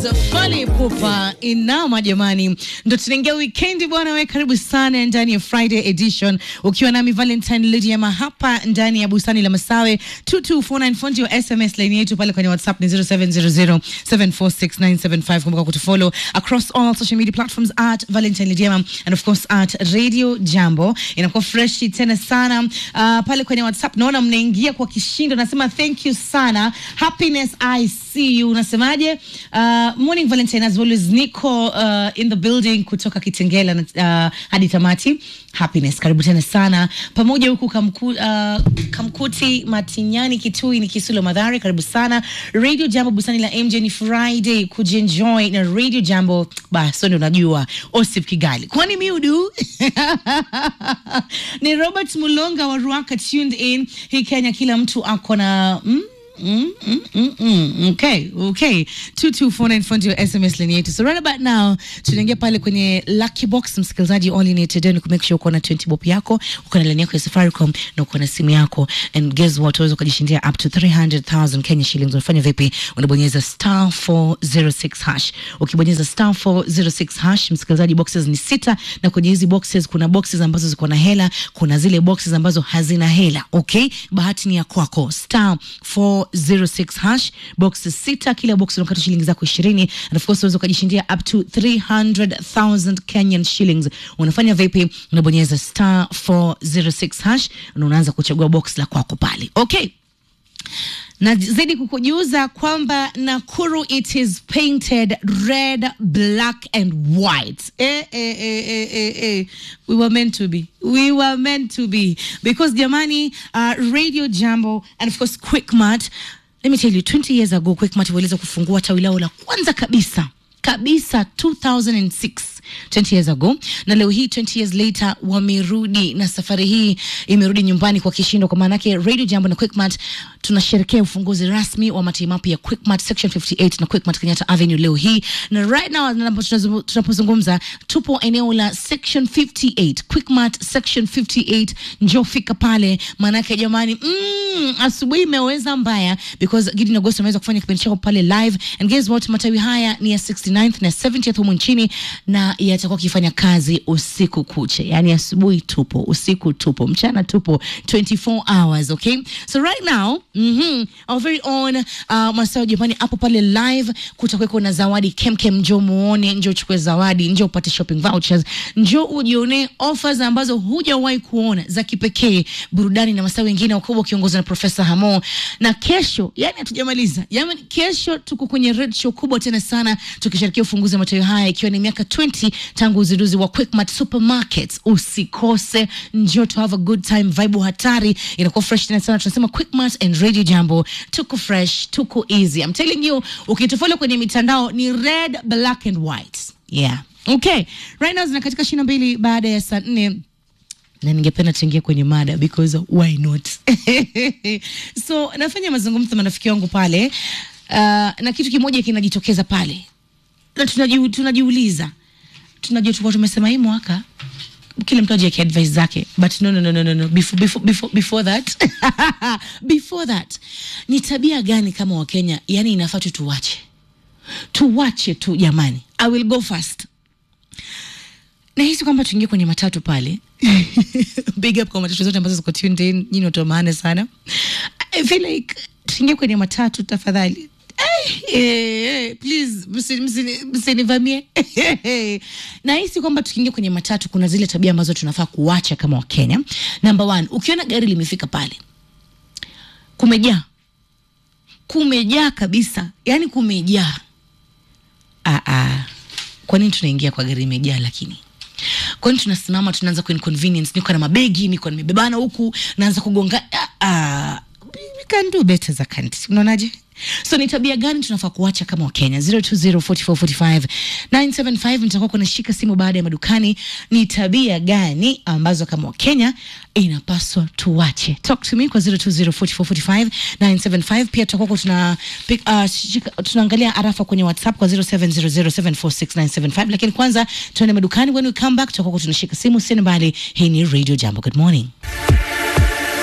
Fally Ipupa inama jamani, ndo tunaingia weekend bwana. We karibu sana ndani ya Friday edition, ukiwa nami Valentine Lydiama hapa ndani ya bustani la Masawe 2249 fundi wa SMS line yetu pale kwenye WhatsApp ni 0700746975. Kumbuka kutufollow across all social media platforms at Valentine Lydiama and of course at Radio Jambo. Inakuwa fresh tena sana uh, pale kwenye WhatsApp naona mnaingia kwa kishindo, nasema thank you sana. Happiness I see you, unasemaje? Uh, morning Valentine as always, niko uh, in the building kutoka Kitengela uh, hadi tamati. Happiness, karibu tena sana pamoja huku kamku, uh, Kamkuti Matinyani Kitui ni Kisulo Madhari, karibu sana Radio Jambo busani la MJ. Ni Friday kujienjoy na Radio Jambo, basi ndio unajua Osip Kigali, kwani miudu ni Robert Mulonga wa Ruaka tuned in hii Kenya, kila mtu ako na mm? Mm, mm, mm, mm. Okay, okay. 2249 fundi wa SMS line yetu. So right about now tunaingia pale kwenye lucky box, msikilizaji, all you need to do ni kumake sure uko na 20 bob yako, uko na line yako ya Safaricom na uko na simu yako, and guess what, unaweza kujishindia up to 300,000 Kenya shillings. Unafanya vipi? Unabonyeza star 406 hash. Ukibonyeza star 406 hash, msikilizaji, boxes ni sita, na kwenye hizi boxes kuna boxes ambazo ziko na hela, kuna zile boxes ambazo hazina hela. Okay, bahati ni ya kwako. Star 406 hash, boxes sita, kila box unakata shilingi zako 20 and of course unaweza ukajishindia up to 300,000 Kenyan shillings. Unafanya vipi? Unabonyeza star 406 hash na unaanza kuchagua box la kwako pale. Okay na zaidi kukujuza kwamba Nakuru it is painted red black and white. Eh, eh, eh, eh, eh, eh. We were meant to be. We were meant to be because jamani, uh, Radio Jambo and of course Quickmart. Let me tell you 20 years ago Quickmart waliweza kufungua tawi lao la kwanza kabisa kabisa 2006 20 years ago, na leo hii 20 years later wamerudi, na safari hii imerudi nyumbani kwa kishindo, kwa maana yake Radio Jambo na Quickmart tunasherekea ufunguzi rasmi wa matawi mapya ya Quickmart section 58 na Quickmart Kenyatta Avenue leo hii, na right now tunapozungumza tupo eneo la section 58 Quickmart section 58. Njoo fika pale, maana yake jamani, mm, asubuhi imeweza mbaya because Gideon Agosto ameweza kufanya kipindi chako pale live, and guess what, matawi haya ni ya 69th na 70th humu nchini na yatakuwa kifanya kazi usiku kuche, yani asubuhi tupo, usiku tupo, mchana tupo 24 hours, okay? So right now mm -hmm, our very own uh, Masao Japani hapo pale live, kutakuwa na zawadi kemkem. Njoo muone, njoo uchukue zawadi, njoo upate shopping vouchers, njoo ujione offers ambazo hujawahi kuona za kipekee, burudani na masaa wengine wakubwa ukiongozwa na Profesa Hamo. Na kesho, yani hatujamaliza, yani kesho tuko kwenye red show kubwa tena sana, tukisherehekea ufunguzi wa matawi haya ikiwa ni miaka 20 tangu uzinduzi wa Quickmart Supermarkets. Usikose, njoo to have a good time, vibe hatari inakuwa fresh tena sana. Tunasema Quickmart and Radio Jambo, tuko fresh, tuko easy. I'm telling you, ukitufollow kwenye mitandao ni red, black and white. Yeah. Okay. Right now zina katika ishirini na mbili baada ya saa nne na ningependa tuingie kwenye mada because why not? So nafanya mazungumzo na marafiki wangu pale uh, na kitu kimoja kinajitokeza pale na tunaji, tunajiuliza tunajua tulikuwa tumesema hii mwaka kila mtu aje advice zake but no, no, no, no, no, no. Before, before, before, before that before that ni tabia gani kama Wakenya yani inafaa tu tuwache tuwache tu jamani. I will go first. Nahisi kwamba tuingie kwenye matatu pale big up kwa matatu zote ambazo ziko tuned in, nyinyi watu wa maana sana. I feel like tuingie kwenye matatu tafadhali. Hey, please msinivamie. Nahisi kwamba tukiingia kwenye matatu kuna zile tabia ambazo tunafaa kuacha kama Wakenya. Number one, ukiona gari limefika pale kumejaa, kumejaa kabisa, yani kumejaa. Ah, ah. Kwa nini tunaingia kwa gari imejaa? Lakini kwa nini tunasimama, tunaanza ku inconvenience? Niko na mabegi, niko nimebebana huku, naanza kugonga. Ah, ah. We can do better za kanti, unaonaje? So ni tabia gani tunafaa kuacha kama Wakenya? 0204445975 nitakuwa kunashika simu baada ya madukani. Ni tabia gani ambazo kama Wakenya inapaswa tuwache? Talk to me kwa 0204445975. Pia tutakuwa tuna uh, tunaangalia arafa kwenye WhatsApp kwa 0700746975. Lakini kwanza tuende madukani. When we come back tutakuwa tunashika simu, sina mbali. Hii ni Radio Jambo. Good morning.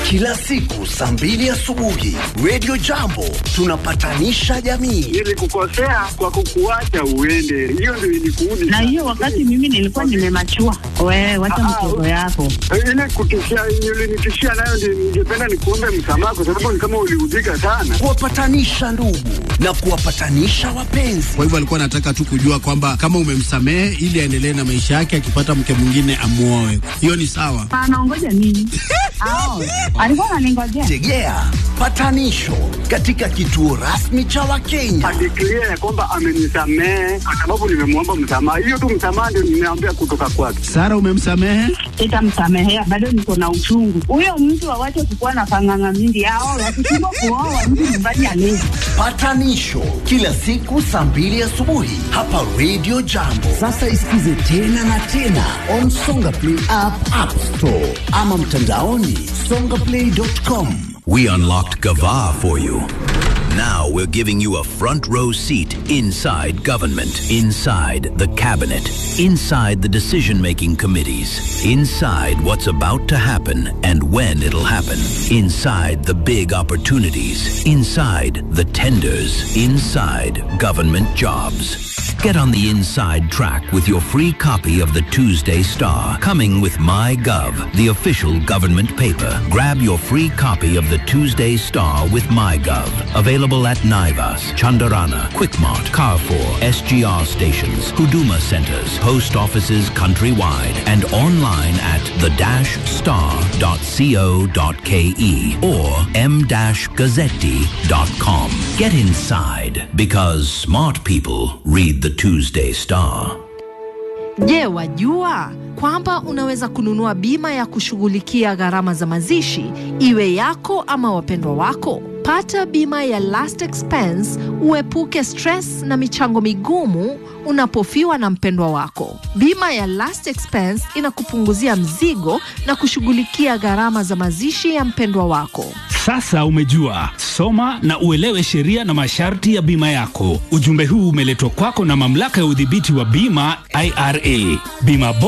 kila siku saa mbili asubuhi Radio Jambo tunapatanisha jamii. Nilikukosea kwa kukuacha uende, hiyo ndio ilikuudi. na hiyo wakati mimi nilikuwa nimemachua. Wewe wacha Ah, mchezo yako. ile kutishia ulinitishia nayo, ndio ningependa nikuombe msamaha, kwa sababu ni kama uliudhika sana. Kuwapatanisha ndugu na kuwapatanisha wapenzi. Kwa hivyo alikuwa anataka tu kujua kwamba kama umemsamehe ili aendelee na maisha yake, akipata mke mwingine amuoe. Hiyo ni sawa. Anaongoja nini? Ao, alikuwa ananingojea. Tegea patanisho katika kituo rasmi cha Wakenya. Adeklia ya kwamba amenisamehe kwa sababu nimemwomba msamaha. Hiyo tu msamaha ndio nimeambia kutoka kwake. Sara, umemsamehe? Sitamsamehea, bado niko na uchungu. Huyo mtu awache kukuwa na panganga mingi. Ao, wakishindwa kuoa mtu nyumbani alezi. Patanisho kila siku saa mbili asubuhi hapa Radio Jambo. Sasa isikize tena na tena on Songa Play app, App Store ama mtandaoni songaplay.com. We unlocked Gava for you. Now we're giving you a front row seat inside government, inside the cabinet, inside the decision making committees, inside what's about to happen and when it'll happen, inside the big opportunities, inside the tenders, inside government jobs. Get on the inside track with your free copy of the Tuesday Star, coming with MyGov, the official government paper. Grab your free copy of the Tuesday Star with MyGov. Available at Naivas, Chandarana, Quickmart, Carrefour, SGR stations, Huduma centers, post offices countrywide, and online at the-star.co.ke or m-gazzetti.com. Get inside because smart people read the Tuesday Star. Je, wajua kwamba unaweza kununua bima ya kushughulikia gharama za mazishi iwe yako ama wapendwa wako? Pata bima ya last expense, uepuke stress na michango migumu unapofiwa na mpendwa wako. Bima ya last expense inakupunguzia mzigo na kushughulikia gharama za mazishi ya mpendwa wako. Sasa umejua, soma na uelewe sheria na masharti ya bima yako. Ujumbe huu umeletwa kwako na mamlaka ya udhibiti wa bima IRA. Bima